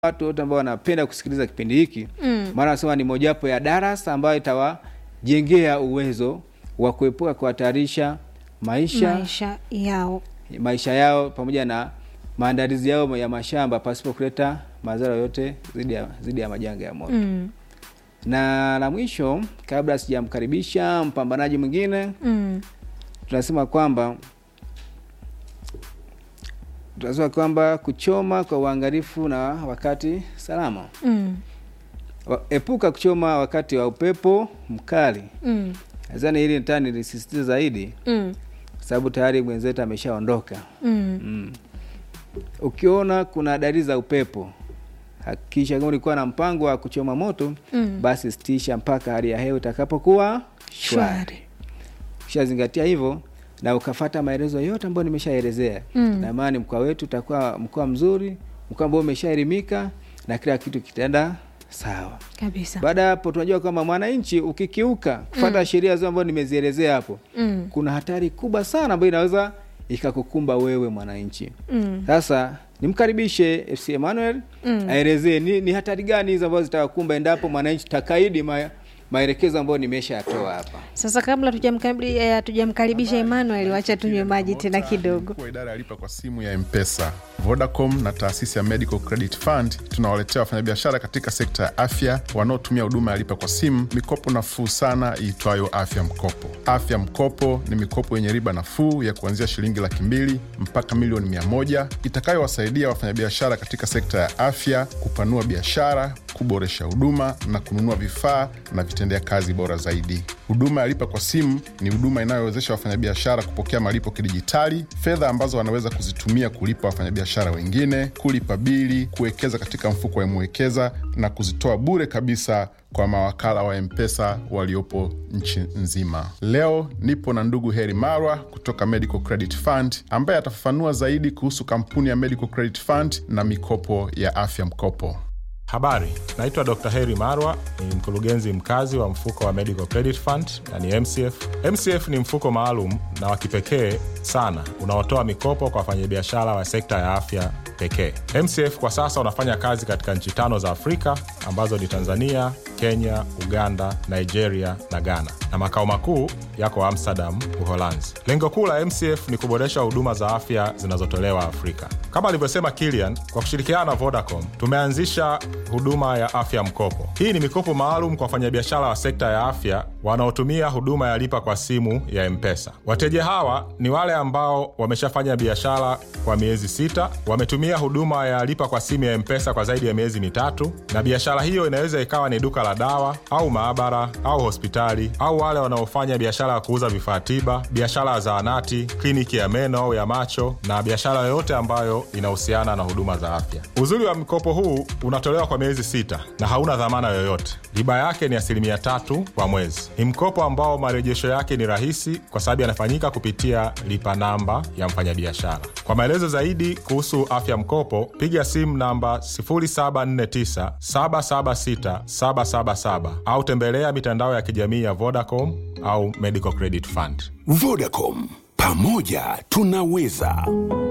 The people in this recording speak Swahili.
watu wote ambao wanapenda kusikiliza kipindi hiki Mm. maana nasema ni mojawapo ya darasa ambayo itawajengea uwezo wa kuepuka kuhatarisha maisha maisha yao maisha yao pamoja na maandalizi yao ya mashamba pasipo kuleta madhara yote dhidi ya, dhidi ya majanga ya moto mm. na la mwisho kabla sijamkaribisha mpambanaji mwingine Mm. tunasema kwamba tunasema kwamba kuchoma kwa uangalifu na wakati salama Mm. Wa- epuka kuchoma wakati wa upepo mkali Mm. nadhani hili ntaa nilisisitiza zaidi Mm. kwa sababu tayari mwenzetu ameshaondoka Mm. mm. ukiona kuna dalili za upepo hakikisha kama ulikuwa na mpango wa kuchoma moto Mm. basi sitisha mpaka hali ya hewa itakapokuwa shwari Shwari. ukishazingatia hivyo na ukafata maelezo yote ambayo nimeshaelezea Mm. na maana mkoa wetu utakuwa mkoa mzuri mkoa ambao umeshaelimika na kila kitu kitaenda sawa kabisa baada ya hapo tunajua kwamba mwananchi ukikiuka kufata sheria zile ambazo nimezielezea hapo mm. kuna hatari kubwa sana ambayo inaweza ikakukumba wewe mwananchi Mm. sasa nimkaribishe fc emmanuel Mm. aelezee ni, ni hatari gani hizo ambazo zitawakumba endapo mwananchi takaidi ma, maelekezo ambayo nimeshayatoa hapa sasa kabla tujamkabili- eh, hatujamkaribisha emmanuel wacha tunywe maji tena kidogo Mkuu wa idara ya lipa kwa simu ya mpesa vodacom na taasisi ya medical credit fund tunawaletea wafanyabiashara katika sekta ya afya wanaotumia huduma ya lipa kwa simu mikopo nafuu sana iitwayo afya mkopo afya mkopo ni mikopo yenye riba nafuu ya kuanzia shilingi laki mbili mpaka milioni mia moja itakayowasaidia wafanyabiashara katika sekta ya afya kupanua biashara kuboresha huduma na kununua vifaa na vitendea kazi bora zaidi huduma ya lipa kwa simu ni huduma inayowezesha wafanyabiashara kupokea malipo kidijitali fedha ambazo wanaweza kuzitumia kulipa wafanyabiashara wengine kulipa bili kuwekeza katika mfuko wa mwekeza na kuzitoa bure kabisa kwa mawakala wa mpesa waliopo nchi nzima leo nipo na ndugu heri marwa kutoka medical credit fund ambaye atafafanua zaidi kuhusu kampuni ya medical credit fund na mikopo ya afya mkopo Habari, naitwa Dr. Heri Marwa, ni mkurugenzi mkazi wa mfuko wa Medical Credit Fund na ni MCF. MCF ni mfuko maalum na wa kipekee sana unaotoa mikopo kwa wafanyabiashara wa sekta ya afya pekee. MCF kwa sasa unafanya kazi katika nchi tano za Afrika ambazo ni Tanzania, Kenya, Uganda, Nigeria na Ghana, na makao makuu yako Amsterdam, Uholanzi. Lengo kuu la MCF ni kuboresha huduma za afya zinazotolewa Afrika. Kama alivyosema Kilian, kwa kushirikiana na Vodacom tumeanzisha huduma ya afya mkopo. Hii ni mikopo maalum kwa wafanyabiashara wa sekta ya afya wanaotumia huduma ya lipa kwa simu ya Mpesa. Wateja hawa ni wale ambao wameshafanya biashara kwa miezi sita, wametumia huduma ya lipa kwa simu ya Mpesa kwa zaidi ya miezi mitatu, na biashara hiyo inaweza ikawa ni duka la dawa au maabara au hospitali, au wale wanaofanya biashara ya kuuza vifaa tiba, biashara ya zahanati, kliniki ya meno au ya macho, na biashara yoyote ambayo inahusiana na huduma za afya. Uzuri wa mkopo huu unatolewa kwa miezi sita na hauna dhamana yoyote. Riba yake ni asilimia tatu kwa mwezi. Ni mkopo ambao marejesho yake ni rahisi kwa sababu yanafanyika kupitia lipa namba ya mfanyabiashara. Kwa maelezo zaidi kuhusu afya mkopo, piga simu namba 0749 776 777 au tembelea mitandao ya kijamii ya Vodacom au Medical Credit Fund. Vodacom, pamoja tunaweza.